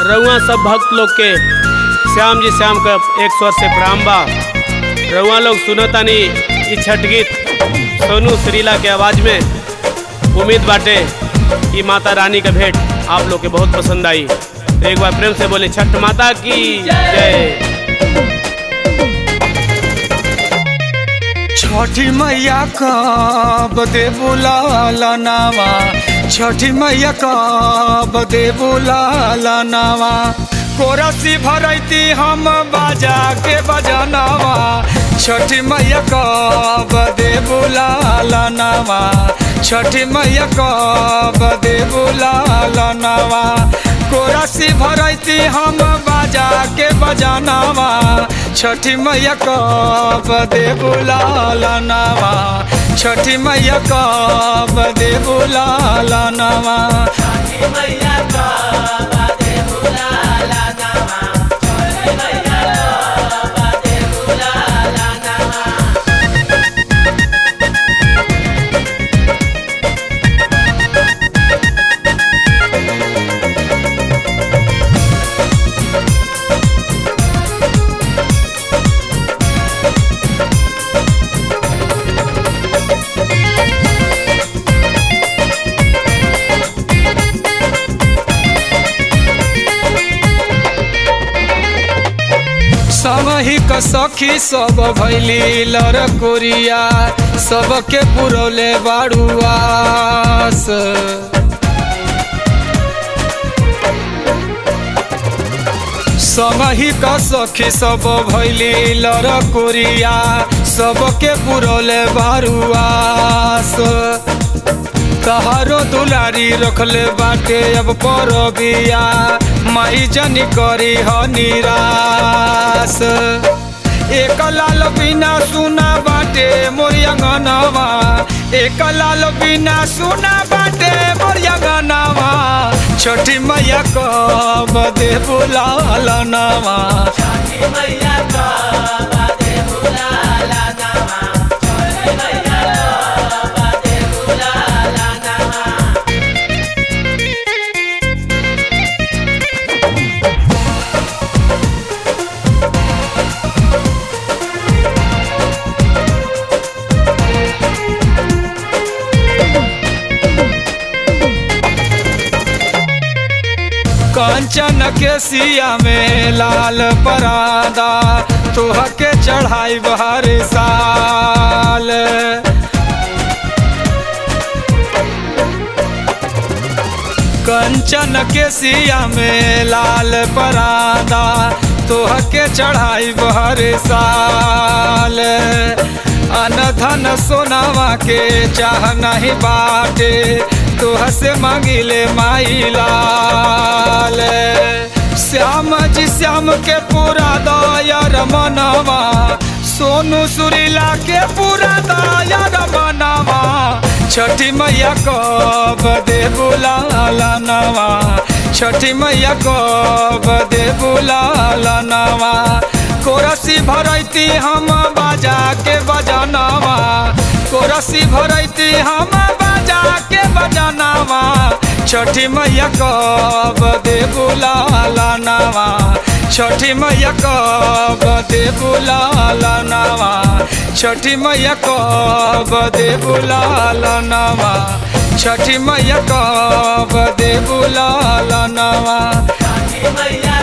रउआ सब भक्त लोग के श्याम जी श्याम का एक स्वर से प्रणाम बा रउआ लोग सुनतानी ई छठ गीत सोनू श्रीला के आवाज में उम्मीद बाटे कि माता रानी का भेंट आप लोग के बहुत पसंद आई तो एक बार प्रेम से बोले छठ माता की जय छठी मैया कब दे बुलाला नावा छठी मैया कब दे बुलाला नावा कोरसी भरैती हम बाजा के बजनवा छठी मैया कब दे बुलाला नावा छठी मैया कब दे बुलाला नावा कोरसी भरैती हम बाजा के बजनवा छठी मैया कब दे बुलाला नावा छठी मैया कब दे बुलाला नावा समही क सखी सब भैली लड़कोरिया सबके पुरौले बाड़ुआस समही क सखी सब भैली लड़कोरिया सबके पुरौले बाड़ुआस तहारो दुलारी रखले बाटे अब परबिया माई जनी करी ह निराश एक लाल बिना सुना बाटे मोरिया गनवा एक लाल बिना सुना बाटे मोरिया गनवा छठी मैया कब दे बुलाल नवा कंचन के सिया में लाल परादा तोह के चढ़ाई बहर साल कंचन के सिया में लाल परादा तोह के चढ़ाई बहर साल अनधन सोनावा के चाह नहीं बाटे तोह से मांगिले माई लाल श्याम जी श्याम के पूरा दया मनवा सोनू सुरीला के पूरा दया मनवा छठी मैया कब दे बुलाला नवा छठी मैया कब दे बुलाला नवा कोरसी भरैती हम बाजा के बजनवा कोरसी भरैती हम बाजा के बजनवा छठी मैया कब दे बुलाला नवा छठी मैया कब दे बुलाला नवा छठी मैया कब दे बुलाला नवा छठी मैया कब दे बुलाला नवा मैया